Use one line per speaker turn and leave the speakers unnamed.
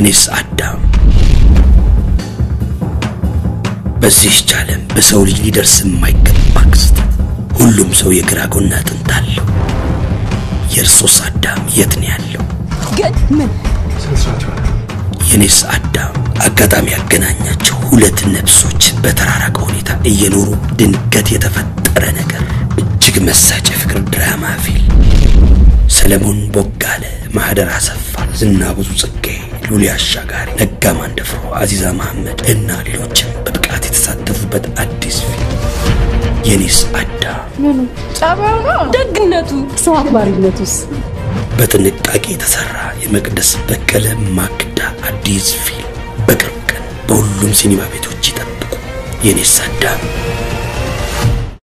የኔስ አዳም በዚህች ዓለም በሰው ልጅ ሊደርስ የማይገባ ክስተት። ሁሉም ሰው የግራ ጎን አጥንት አለው። የእርሶስ አዳም የት ነው ያለው?
ግን ምን
የኔስ አዳም አጋጣሚ ያገናኛቸው ሁለት ነፍሶች በተራራቀ ሁኔታ እየኖሩ ድንገት የተፈጠረ ነገር። እጅግ መሳጭ የፍቅር ድራማ ፊልም። ሰለሞን ቦጋለ፣ ማህደር አሰፋ፣ ዝና ብዙ ጽጌ፣ ሉሊ አሻጋሪ፣ ነጋ ማንደፍሮ፣ አዚዛ መሐመድ እና ሌሎችም በብቃት የተሳተፉበት አዲስ ፊልም የኔስ አዳም
ጸባዩ ነው ደግነቱ
ሰው አክባሪነቱስ
በጥንቃቄ የተሰራ የመቅደስ በቀለ ማክዳ አዲስ ፊልም በቅርብ ቀን በሁሉም ሲኒማ ቤቶች ይጠብቁ። የኔስ አዳም